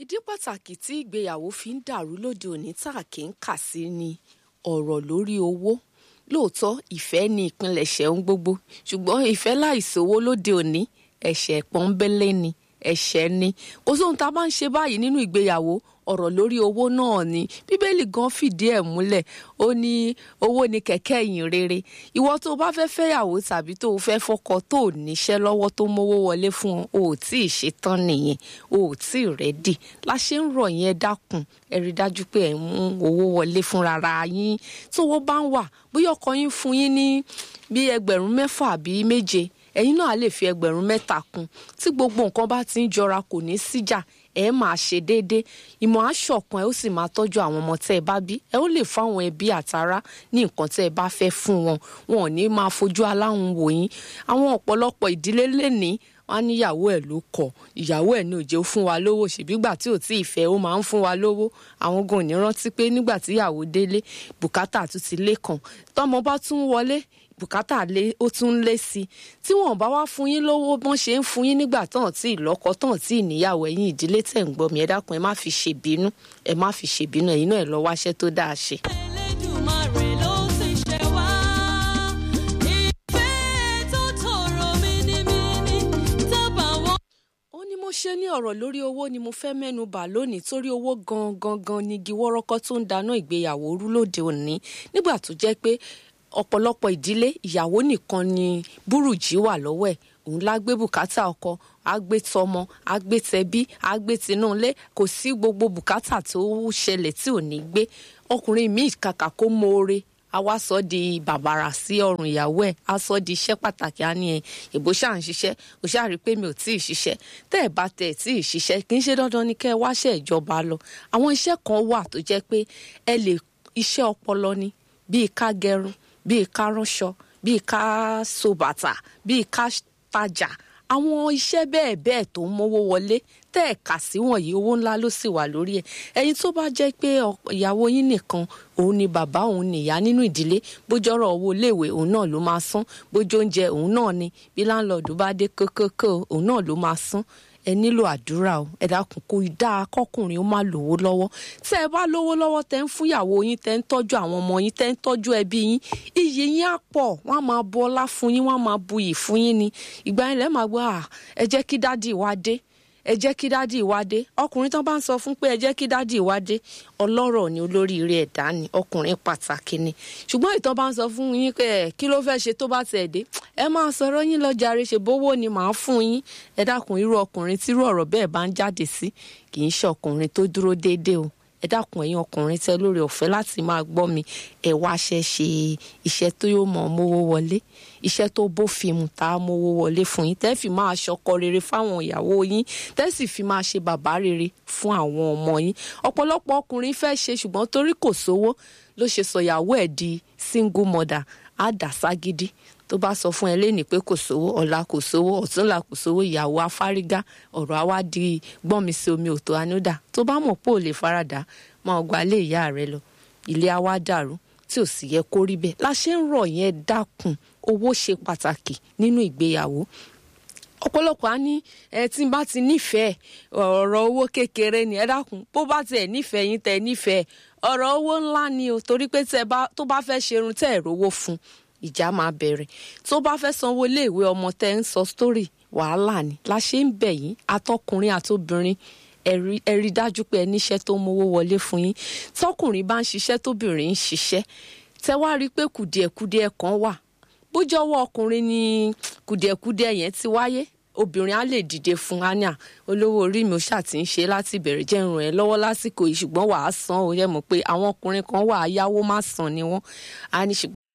ìdí pàtàkì tí ìgbéyàwó fi ń dàrú lóde òní tá a kì í kà sí ni ọ̀rọ̀ lórí owó lóòótọ́ ìfẹ́ ni ìpilẹ̀ṣẹ̀ ohun gbogbo ṣùgbọ́n ìfẹ́ láìsówó lóde òní ẹ̀ṣẹ̀ pọ́nbélé ni ẹ̀ṣẹ̀ ni kò sóhun tá a bá ń ṣe báyìí nínú ìgbéyàwó ọ̀rọ̀ lórí owó náà ni bíbélì gan fìdí ẹ̀ múlẹ̀ ó ní owó ni kẹ̀kẹ́ ìyìn rere ìwọ tó o bá fẹ́ fẹ́yàwó tàbí tó o fẹ́ fọkọ tó o níṣẹ́ lọ́wọ́ tó mówó wọlé fún ọ o ò tí ì ṣetán nìyẹn o ò tí ì rẹ́dì láṣẹ ń rọ̀ yẹn dákun ẹ rí dájú pé ẹ ń mú owó wọlé fúnra yín tówó bá ń wà bóyá ọkọ yín fún yín ní bí ẹgbẹ̀rún mẹ́fà àbí méje ẹ̀yin náà lè fi ẹgbẹ̀rún mẹ́ta kún tí gbogbo nǹkan bá ti ń jọra kò ní síjà ẹ máa ṣe déédé ìmọ̀ aṣọ̀kan ẹ ó sì máa tọ́jú àwọn ọmọ tẹ́ ẹ bá bí ẹ ó lè fáwọn ẹbí àtará ní nǹkan tẹ́ ẹ bá fẹ́ fún wọn wọn ò ní máa fojú aláhùn wò yín àwọn ọ̀pọ̀lọpọ̀ ìdílé lẹ́ni wọn á níyàwó ẹ̀ ló kọ̀ ìyàwó ẹ̀ ní òjò fún wa lówó ṣèbígbà tí ò tí ì fẹ́ ó máa ń fún wa lówó àwọn gan ò ní rántí pé nígbà tí ìyàwó délé bùkátà tún ti lé kàn tọmọ bá tún wọlé bùkátà lé ó tún lé sí i tí wọn bá wá fún yín lówó bọ́n ṣe ń fún yín nígbà tán tí ìlọ́kọ tán tí ìníyàwó ẹ̀yin ìdílé tẹ̀ ń gbọ́ mi ẹ dákun ẹ má fi ṣèbínú ẹ má fi ṣèbínú ẹ̀yin náà ẹ lọ wáṣẹ́ tó dáa ṣe. Elédùmarè ló ti ṣe wá. Ìfẹ́ tó tòrò mínímíní tábà wọ́n. ó ní mo ṣe ní ọ̀rọ̀ lórí owó ni mo fẹ́ mẹ́nu bà lónìí torí owó gangan gan ni igi wọ́rọ́kọ́ tó ń dáná ìgbéyàwó rú lóde òní nígbà tó jẹ́ pé ọ̀pọ̀lọpọ̀ ìdílé ìyàwó nìkan ni búrùjí wà lọ́wọ́ ẹ̀ òun lá gbé bùkátà ọkọ àgbé tọmọ àgbé tẹbí àgbé tinúlé kò sí gbogbo bùkátà tó ṣẹlẹ̀ tí ò ní gbé ọkùnrin míì kàkà kó mọ̀ọ́re a wá sọ di bàbàrà sí ọrùn ìyàwó ẹ̀ a sọ di iṣẹ́ pàtàkì á ní ẹ ìbò ṣáà ń ṣiṣẹ́ ò ṣáà rí i pé mi ò tí ì ṣiṣẹ́ tẹ́ ẹ̀ bá tẹ̀ tí ì ṣiṣẹ́ kì í ṣe dandan ni kẹ́ ẹ wáṣẹ́ ìjọba lọ àwọn iṣẹ́ kan wà tó jẹ́ pé ẹ lè iṣẹ́ ọpọlọ ni bíi ká gẹrun bíi ká ránṣọ bíi ká so bàtà bíi ká tajà àwọn iṣẹ́ bẹ́ẹ̀ bẹ́ẹ̀ tó ń mówó wọlé tẹ́ ẹ̀ kà sí wọ̀nyí owó ńlá ló sì wà lórí ẹ̀ ẹ̀yin tó bá jẹ́ pé ìyàwó yín nìkan òun ni bàbá òun nìyá nínú ìdílé bójọ́rọ̀ owó iléèwé òun náà ló máa san bójó oúnjẹ òun náà ni bí láńlọ́ọ̀dù bá dé kókókó òun náà ló máa san ẹ nílò àdúrà o ẹ dákun kó dáa kọkùnrin ó má lówó lọ́wọ́ tẹ́ ẹ bá lówó lọ́wọ́ tẹ́ ń fúnyàwó yín tẹ́ ń tọ́jú àwọn ọmọ yín tẹ́ ń tọ́jú ẹbí yín iyì yín á pọ̀ wọ́n á máa bu ọlá fún yín wọ́n á máa bu iyì fún yín ni ìgbà yẹn lẹ́ẹ̀ máa gbọ́ à ẹ jẹ́ kí dádì wá dé ẹ jẹ́ kí dádì wá dé ọkùnrin tán bá ń sọ fún pé ẹ jẹ́ kí dádì wá dé ọlọ́rọ̀ ni olóríire ẹ̀dá ni ọkùnrin pàtàkì ni ṣùgbọ́n ìtàn bá ń sọ fún yín pé ẹ kí ló fẹ́ ṣe tó bá tẹ̀ dé ẹ máa sọ̀rọ̀ yín lọ jàre ṣe bówó ni màá fún yín ẹ dákun irú ọkùnrin tírú ọ̀rọ̀ bẹ́ẹ̀ bá ń jáde sí kì í ṣe ọkùnrin tó dúró déédéé o ẹ dákun ẹ̀yin ọkùnrin tẹ́ lórí ọ̀fẹ́ láti máa gbọ́ mi ẹ wáṣẹ́ ṣe iṣẹ́ tó yóò mọ̀ mówó wọlé iṣẹ́ tó bófin mu tá a mówó wọlé fún yín tẹ́ fi máa ṣọkọ rere fáwọn ìyàwó yín tẹ́ sì fi máa ṣe bàbá rere fún àwọn ọmọ yín ọ̀pọ̀lọpọ̀ ọkùnrin fẹ́ ṣe ṣùgbọ́n torí kò sówó ló ṣe sọ̀yàwó ẹ̀ di single mother á dà ságídí tó bá sọ fún ẹ lẹ́nìí pé kò sówó ọ̀la kò sówó ọ̀túnla kò sówó ìyàwó afárígá ọ̀rọ̀ àwa di gbọ́n mi sí omi òtó anúdà tó bá mọ̀ pé ò lè faradà máa gba ilé ìyá rẹ lọ ilé àwa dàrú tí ò sì yẹ kó rí bẹ́ẹ̀ la ṣe ń rọ̀ yẹn dákun owó ṣe pàtàkì nínú ìgbéyàwó ọ̀pọ̀lọpọ̀ á ní ẹ tí n bá ti nífẹ̀ẹ́ ọ̀rọ̀ owó kékeré ni ẹ dákun bó bá tiẹ̀ nífẹ̀ẹ́ yín tẹ́ nífẹ̀ẹ́ ọ̀rọ̀ owó ńlá ni o torí pé tó bá fẹ́ ṣerun tẹ́ ẹ̀ rówó fún ìjà máa bẹ̀rẹ̀ tó bá fẹ́ sanwó iléèwé ọmọ tẹ́ ń sọ sítórì wàhálà ni la ṣe ń bẹ̀ yín atọ́kùnrin àtobìnrin ẹ rí dájú pé ẹ níṣẹ́ tó mówó wọlé fún yín tọkùnrin bá ń ṣiṣẹ́ tóbìnrin ń ṣiṣẹ́ tẹ́ wá rí i pé kùdìẹ̀kudiẹ kan wà bójọ́wọ́ ọkùnrin ni kùdìẹ̀kudiẹ yẹn ti wáyé obìnrin á lè dìde fún ania olówó orí mi ò ṣáà ti ń ṣe láti ìbẹ̀rẹ̀ jẹ́ ràn ẹ́ lọ́wọ́ lásìkò yìí ṣùgbọ́n wàá san ó yẹ mọ̀ pé àwọn ọkùnrin kan wà á yáwó má san ni wọ́n á ní